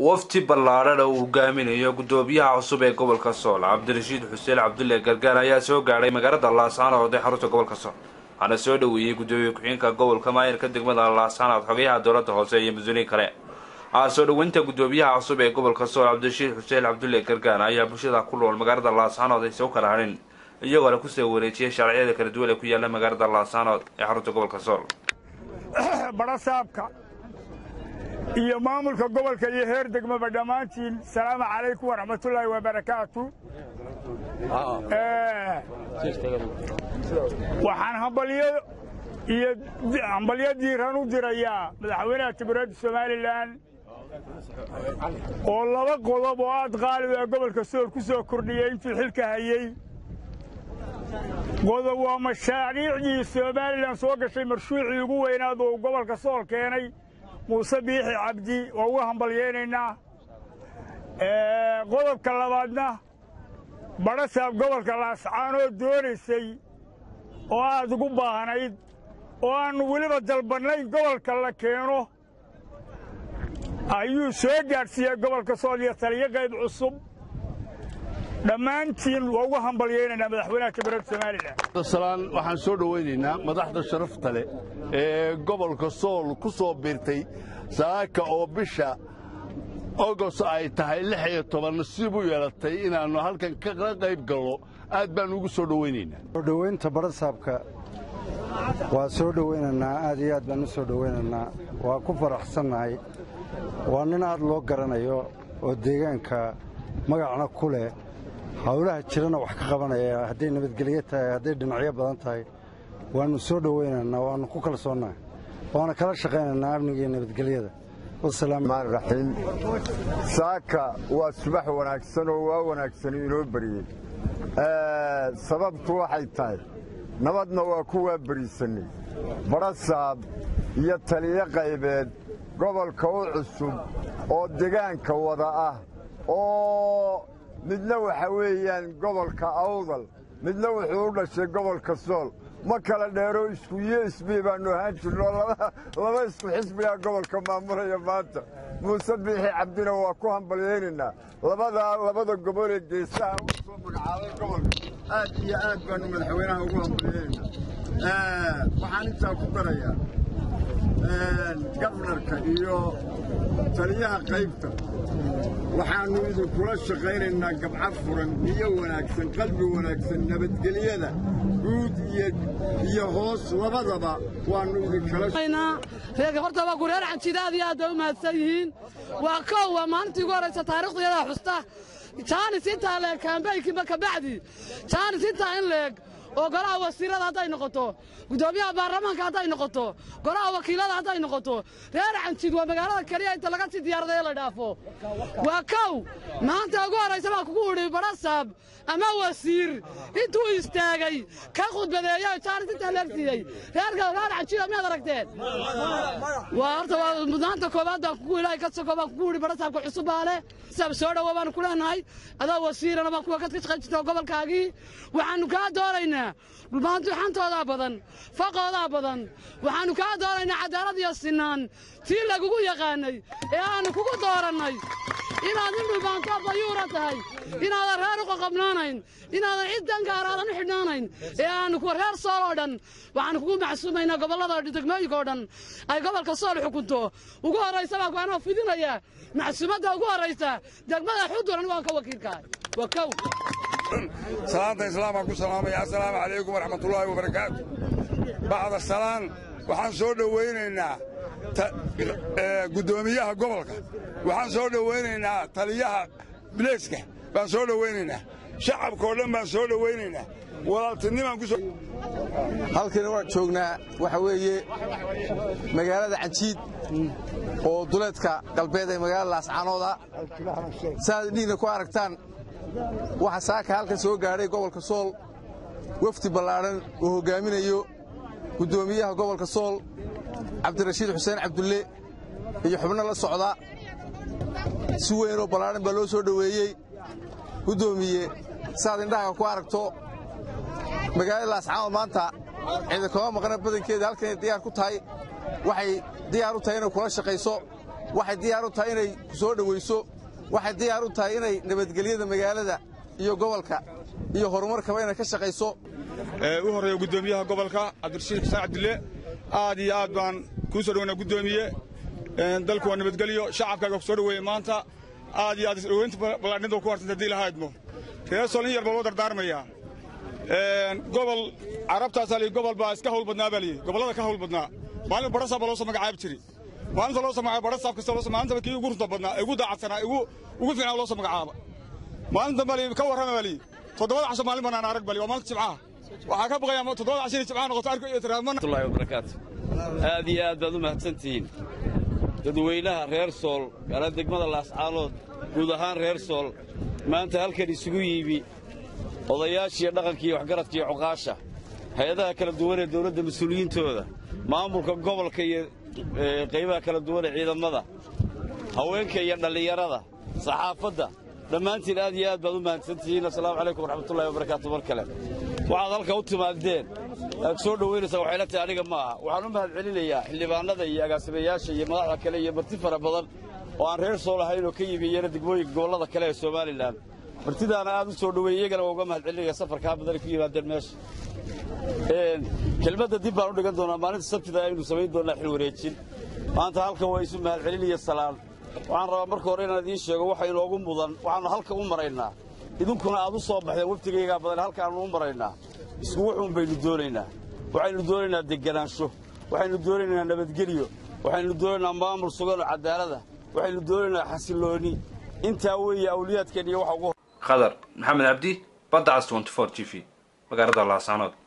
wafti ballaadhana uu hogaaminayo gudoomiyaha cusub ee gobolka sool cabdirashiid xuseen cabdulle gargaar ayaa soo gaadhay magaalada laascaanood ee xarunta gobolka sool waxaana soo dhoweeyey gudoomiye ku-xigeenka gobolka maayirka degmada laascaanood xogayaha dowladda hoose iyo mas-uuliyiin kale soo dhoweynta gudoomiyaha cusub ee gobolka sool cabdirashiid xuseen cabdulle gargaar ayaa bulshada ku nool magaalada laascaanood aysa u kala hadhin iyagoona kusoo wareejiyay sharciyada kala duwan ee ku yaala magaalada laascaanood ee xarunta gobolka sool barasaabka iyo maamulka gobolka iyo heer degmaba dhammaantiin salaamu calaykum waraxmatullaahi wabarakaatu waxaan hambalyo iyo hambalyo diiran u dirayaa madaxweynaha jamhuuriyadda somalilan oo laba qodob oo aad qaalib ee gobolka sool ku soo kordhiyey intuu xilka hayey qodob waa mashaariicdii somalilan soo gashay marshuucii ugu weynaad oo uu gobolka sool keenay muuse biixi cabdi waa uga hambalyaynaynaa qodobka labaadna badhasaab gobolka laascaanoo doonaysay oo aad ugu baahnayd oo aannu weliba dalbannayn gobolka la keeno ayuu soo gaadhsiiyey gobolka sool iyo taliyo qayb cusub dhammaantiin waa uga hambalyaynaynaa madaxweynaha jamhuuriyadda somalilan salaan waxaan soo dhowaynaynaa madaxda sharafta leh ee gobolka sool ku soo biirtay saaka oo bisha ogos ay tahay lix iyo toban nasiib u yeelatay inaannu halkan kala qayb gallo aad baan ugu soo dhowaynaynaa soo dhowaynta barasaabka waa soo dhowaynaynaa aad iyo aad baan u soo dhowaynaynaa waa ku faraxsannahay waa nin aad loo garanayo oo deegaanka magacna ku leh hawlaha jirana wax ka qabanaya hadday nabadgelyo tahay hadday dhinacyo badan tahay waannu soo dhowaynaynaa waannu ku kalsoonnahay waana kala shaqaynaynaa amniga iyo nabadgelyada raxiim saaka waa subax wanaagsan oo waa wanaagsan inoo beriyey sababtu waxay tahay nabadna waa ku waa beriisannay barasaab iyo taliyo qaybeed gobolka u cusub oo degaanka wada ah oo midna waxa weeyaan gobolka awdal midna wuxuu u dhashay gobolka sool ma kala dheero isku iyo isbii baannu ahaan jirno laba isku xisbigaa gobolka maamulaya maanta muuse biixi cabdina waa ku hambalyaynaynaa labadaa labada gobol ee geesaha u soo magacaabay gobolka aad iyo aad baannu madaxweynaha ugu hambalyaynaynaa waxaan intaa ku darayaa gabnarka iyo taliyaha qaybta waxaannu idinkula shaqaynaynaa gabca furan niyo wanaagsan qalbi wanaagsan nabadgelyada guud iyo hoos labadaba waannu idinkalahorta waa gureer canjida aad iyo aad bay u mahadsan yihiin waa kow waa maalintii ugu horraysa taarikhdayadaa xusta jaanis intaa leeg kaambaynkiiba kabacdi jaanis intaa in leeg oo golaha wasiirada hadday noqoto guddoomiyaha baarlamaanka hadday noqoto golaha wakiilada hadday noqoto reer canjid waa magaalada keliya inta laga sii diyaaradayo la dhaafo waa kow maanta ugu horraysa baa kugu udhi barasaab ama wasiir intuu istaagay ka khudbadeeyo jaanis intaa leegsiiyey reerka reer canjida miyaad aragteen waa horta waa mudnaanta koowaad baan kugu ilaahay ka soko baan kugu udhi barasaabka cusub baa leh saab soo dhowo baanu ku leenahay adoo wasiirana baan kuwa ka shaqayn jirta gobolkaagii waxaannu kaa doonaynaa dhulbaantuxantoodaa badan faqoodaa badan waxaannu kaa doonaynaa cadaalad iyo sinaan tii lagugu yaqaannay ee aannu kugu doorannay inaad nin dhulbaantoo dayuura tahay inaadan reer u qoqobnaanayn inaadan cid dangaaraadan u xidhnaanayn ee aannu kuwa reer sool oo dhan waxaannu kugu macsuumaynaa gobollada degmooyinka oo dhan ay gobolka sool xukunto ugu horraysa baa kuanoo fidinaya macsuumadda ugu horraysa degmada xuduran waan ka wakiilkahay waa kow salaanta islaamaan ku salaamaya assalaamu calaykum waraxmatullaahi wabarakaatu bacda salaan waxaan soo dhowaynaynaa guddoomiyaha gobolka waxaan soo dhowaynaynaa taliyaha bileyska baan soo dhowaynaynaa shacabkao dhan baan soo dhowaynaynaa walaaltinimaan ku halkana waan joognaa waxa weeye magaalada canjiid oo duleedka galbeed ee magaalada laascaanooda saaad dhiigna ku aragtaan waxaa saaka halkan soo gaadhay gobolka sool wafdi ballaadhan uu hoggaaminayo guddoomiyaha gobolka sool cabdirashiid xuseen cabdulle iyo xubno la socda si weynoo ballaadhan baa loo soo dhoweeyey guddoomiye saaad indhahaga ku aragto magaalada laascaanood maanta ciidankama maqna badankeeda halkanay diyaar ku tahay waxay diyaar u tahay inay kula shaqayso waxay diyaar u tahay inay ku soo dhowayso waxay diyaar u tahay inay nabadgelyada magaalada iyo gobolka iyo horumarkaba inay ka shaqayso u horreeya guddoomiyaha gobolka cabdirashiid xuseen cabdille aad iyo aad baan kuu soo dhoweynaa guddoomiye dalku waa nabadgelyo shacabkaaga ku soo dhoweeye maanta aad iyo aad isdhoweynta ballaadhnida ku harsanta haddii lahaydmo reer sool in yar baa loo dardaarmayaa gobol carabtaasaa liyi gobol baa iska hawl badnaa baa liyi gobollada ka hawl badnaa maalin badhasaab baa loo soo magacaabi jiri maalinta loo soo magacaaba badhasaab kasta loo maalintaba kii ugu runta badnaa ee ugu daacadsanaa ugu ugu fiicnaa loo soo magacaaba maalintan baa liyi ka warrama baa liyi toddobada casho maalin banaan arag bali waa maalinta jimcaha waxaa ka baqayaa toddobada casho inay jimcaha noqoto arko iyo tiraamanallahi wabarakaatu aad iyo aad baad u mahadsantihiin dadweynaha reer sool gaala degmada laascaanood guud ahaan reer sool maanta halkan isugu yimi odayaashiiyo dhaqankiiyo waxgaradkiiyo cuqaasha hay-adaha kala duwan ee dawladda mas-uuliyiintooda maamulka gobolka iyo qaybaha kala duwan ee ciidamada haweenka iyo dhallinyarada saxaafadda dhammaantiin aad iyo aad baad u mahadsantihiin assalaamu calaykum waraxmatullahi wabarakaatu mar kale waxaad halka u timaadeen aad soo dhowaynaysaa waxayla tahay aniga ma aha waxaan u mahad celinayaa xildhibaanada iyo agaasimayaasha iyo madaxda kale iyo marti fara badan oo aan reer sool ahayn oo ka yimi iyana degmooyinka gobollada kale ee somalilan martidaana aad u soo dhoweeyey iyagana waa uga mahad celinaya safarkaa badanay ku yimaadeen meesha kelmadda dib baan u dhigan doonaa maalinta sabtida aynu samayn doonnaa xil wareejin maanta halkan waa isu mahad celiniya salaan waxaan rabaa marka hore inaan idiin sheego waxa inoogu mudan waxaannu halka u maraynaa idinkuna aad u soo baxdeen waftigaygaa badan halkaannu u maraynaa isku wuxuun baynu doonaynaa waxaynu doonaynaa deganaansho waxaynu doonaynaa nabadgelyo waxaynu doonaynaa maamul sugan oo cadaalada waxaynu doonaynaa xasillooni intaa weeye awliyaadkeen iyo waxa ugu khadar maxamed cabdi badda cas 24 g v magaalada laasanood